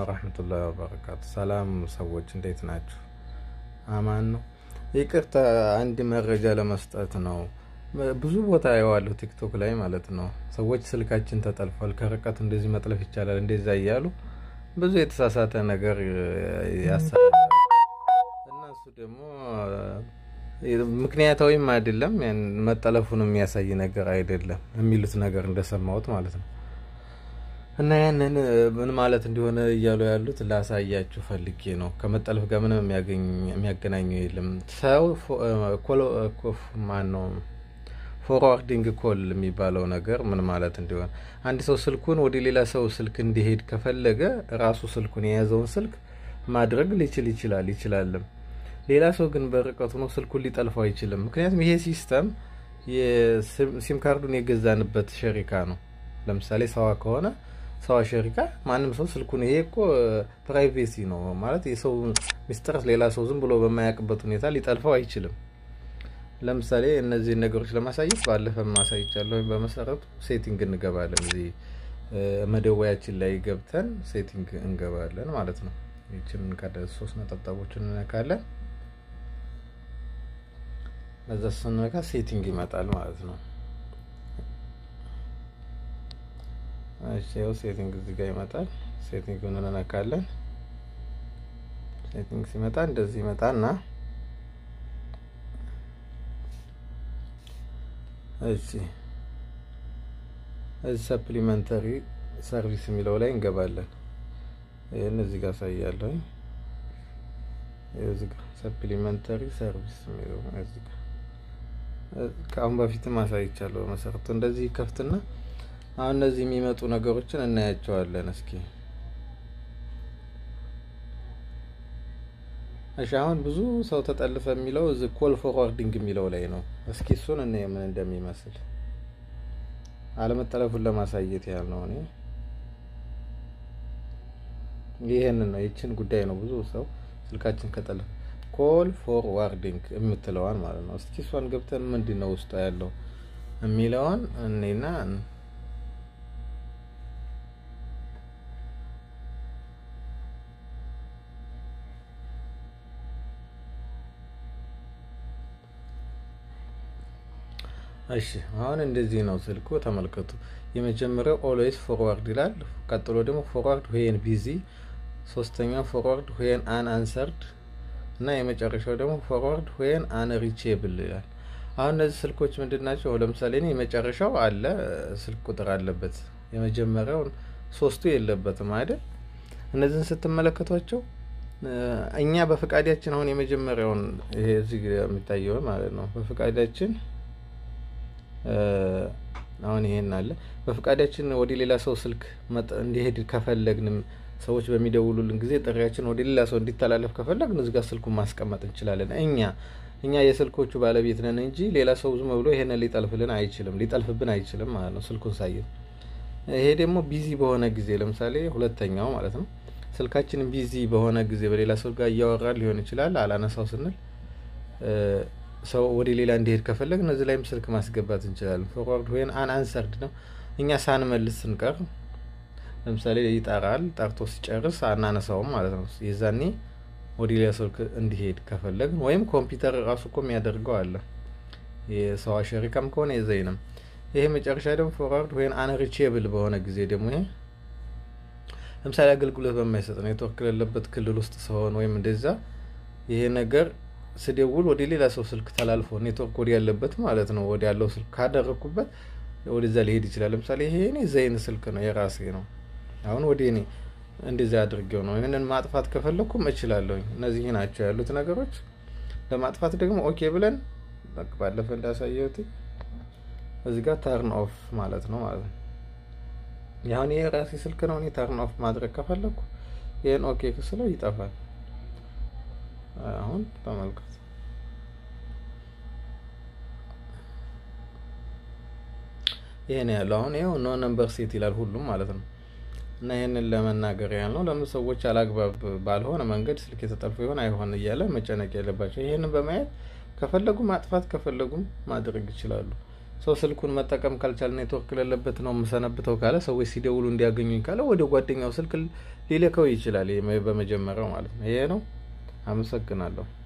ወረህመቱላሂ ወበረካቱ። ሰላም ሰዎች እንዴት ናችሁ? አማን ነው። ይቅርታ አንድ መረጃ ለመስጠት ነው። ብዙ ቦታ የዋለሁ ቲክቶክ ላይ ማለት ነው። ሰዎች ስልካችን ተጠልፏል፣ ከርቀት እንደዚህ መጥለፍ ይቻላል፣ እንደዛ እያሉ ብዙ የተሳሳተ ነገር ያሰራል እና እሱ ደግሞ ምክንያታዊም አይደለም፣ መጠለፉን የሚያሳይ ነገር አይደለም የሚሉት ነገር እንደሰማሁት ማለት ነው። እና ያንን ምን ማለት እንደሆነ እያሉ ያሉት ላሳያችሁ ፈልጌ ነው። ከመጠለፍ ጋር ምንም የሚያገናኘው የለም። ሰው ማን ነው ፎርዋርዲንግ ኮል የሚባለው ነገር ምን ማለት እንደሆነ አንድ ሰው ስልኩን ወደ ሌላ ሰው ስልክ እንዲሄድ ከፈለገ ራሱ ስልኩን የያዘውን ስልክ ማድረግ ሊችል ይችላል ይችላልም። ሌላ ሰው ግን በርቀቱ ነው ስልኩን ሊጠልፈው አይችልም። ምክንያቱም ይሄ ሲስተም ሲም ካርዱን የገዛንበት ሸሪካ ነው። ለምሳሌ ሰዋ ከሆነ ሰዋ ሸሪካ ማንም ሰው ስልኩን ይሄ እኮ ፕራይቬሲ ነው ማለት የሰው ሚስጥር ሌላ ሰው ዝም ብሎ በማያውቅበት ሁኔታ ሊጠልፈው አይችልም። ለምሳሌ እነዚህን ነገሮች ለማሳየት ባለፈ ማሳይቻለሁ። በመሰረቱ ሴቲንግ እንገባለን። እዚህ መደወያችን ላይ ገብተን ሴቲንግ እንገባለን ማለት ነው። ይችን ሶስት ነጠብጣቦችን እንነካለን። በዛ ስንነካ ሴቲንግ ይመጣል ማለት ነው። እሺ ያው ሴቲንግ እዚህ ጋር ይመጣል። ሴቲንግ እንነካለን። ሴቲንግ ሲመጣ እንደዚህ ይመጣና እሺ እዚህ ሰፕሊመንተሪ ሰርቪስ የሚለው ላይ እንገባለን። ይህን እዚህ ጋር አሳያለሁ። እዚህ ጋር ሰፕሊመንተሪ ሰርቪስ የሚለው እዚህ ጋር ከአሁን በፊትም አሳይቻለሁ። በመሰረቱ እንደዚህ ከፍትና አሁን እነዚህ የሚመጡ ነገሮችን እናያቸዋለን። እስኪ እሺ፣ አሁን ብዙ ሰው ተጠልፈ የሚለው እዚህ ኮል ፎርዋርዲንግ የሚለው ላይ ነው። እስኪ እሱን እና ምን እንደሚመስል አለመጠለፉን ለማሳየት ያህል ነው። እኔ ይሄንን ነው ይችን ጉዳይ ነው ብዙ ሰው ስልካችን ከጠለፈ ኮል ፎርዋርዲንግ የምትለዋን ማለት ነው። እስኪ እሷን ገብተን ምንድን ነው ውስጧ ያለው የሚለውን እኔና እሺ አሁን እንደዚህ ነው ስልኩ ተመልከቱ። የመጀመሪያው ኦልዌይስ ፎርዋርድ ይላል። ቀጥሎ ደግሞ ፎርዋርድ ዌን ቢዚ፣ ሶስተኛው ፎርዋርድ ዌን አን አንሰርድ እና የመጨረሻው ደግሞ ፎርዋርድ ዌን አን ሪቼብል ይላል። አሁን እነዚህ ስልኮች ምንድን ናቸው? ለምሳሌ እኔ የመጨረሻው አለ ስልክ ቁጥር አለበት፣ የመጀመሪያው ሶስቱ የለበትም አይደል? እነዚህን ስትመለከቷቸው እኛ በፈቃዳችን አሁን የመጀመሪያውን ይሄ እዚህ የሚታየውን ማለት ነው በፈቃዳችን አሁን ይሄን አለ በፈቃዳችን ወደ ሌላ ሰው ስልክ እንዲሄድ ከፈለግንም ሰዎች በሚደውሉልን ጊዜ ጥሪያችን ወደ ሌላ ሰው እንዲተላለፍ ከፈለግን እዚህ ጋር ስልኩን ማስቀመጥ እንችላለን። እኛ እኛ የስልኮቹ ባለቤት ነን እንጂ ሌላ ሰው ዝም ብሎ ይሄንን ሊጠልፍልን አይችልም፣ ሊጠልፍብን አይችልም ማለት ነው ስልኩን ሳይን። ይሄ ደግሞ ቢዚ በሆነ ጊዜ ለምሳሌ ሁለተኛው ማለት ነው ስልካችንን ቢዚ በሆነ ጊዜ በሌላ ሰው ጋር እያወራን ሊሆን ይችላል። አላነሳው ስንል ሰው ወደ ሌላ እንዲሄድ ከፈለግ እነዚህ ላይም ስልክ ማስገባት እንችላለን። ፎርዋርድ ወይን አን አንሰርድ ነው። እኛ ሳንመልስ ስንቀር ለምሳሌ ይጠራል፣ ጠርቶ ሲጨርስ አናነሳውም ማለት ነው። የዛኔ ወደ ሌላ ስልክ እንዲሄድ ከፈለግን ወይም ኮምፒውተር ራሱ እኮ የሚያደርገው አለ። የሰው ሸሪካም ከሆነ የዘይንም ይሄ መጨረሻ ደግሞ ፎርዋርድ ወይን አንሪቼብል በሆነ ጊዜ ደግሞ ይሄ ለምሳሌ አገልግሎት በማይሰጥ ኔትወርክ የሌለበት ክልል ውስጥ ሲሆን ወይም እንደዛ ይሄ ነገር ስደውል ወደ ሌላ ሰው ስልክ ተላልፎ ኔትወርክ ወዲ ያለበት ማለት ነው ወዲ ያለው ስልክ ካደረግኩበት ወደዛ ሊሄድ ይችላል። ለምሳሌ ይሄ እኔ ዘይን ስልክ ነው የራሴ ነው። አሁን ወደ እኔ እንደዚያ አድርጌው ነው። ይህንን ማጥፋት ከፈለግኩም እችላለሁኝ። እነዚህ ናቸው ያሉት ነገሮች። ለማጥፋት ደግሞ ኦኬ ብለን ባለፈ እንዳሳየሁት እዚህ ጋር ተርን ኦፍ ማለት ነው ማለት ነው። ያሁን ይሄ የራሴ ስልክ ነው። እኔ ተርን ኦፍ ማድረግ ከፈለግኩ ይህን ኦኬ ስለው ይጠፋል። አሁን ተመልከቱ። ይሄ ነው ያለው። አሁን ይኸው ኖ ነምበር ሴት ይላል ሁሉም ማለት ነው። እና ይህንን ለመናገር ያህል ነው። ለምን ሰዎች አላግባብ ባልሆነ መንገድ ስልክ የተጠልፎ ይሆን አይሆን እያለ መጨነቅ የለባቸው። ይህንን በማየት ከፈለጉ ማጥፋት ከፈለጉም ማድረግ ይችላሉ። ሰው ስልኩን መጠቀም ካልቻለ ኔትወርክ ለለበት ነው የምሰነብተው ካለ ሰዎች ሲደውሉ እንዲያገኙኝ ካለ ወደ ጓደኛው ስልክ ሊልከው ይችላል። በመጀመሪያው ማለት ነው። ይሄ ነው። አመሰግናለሁ።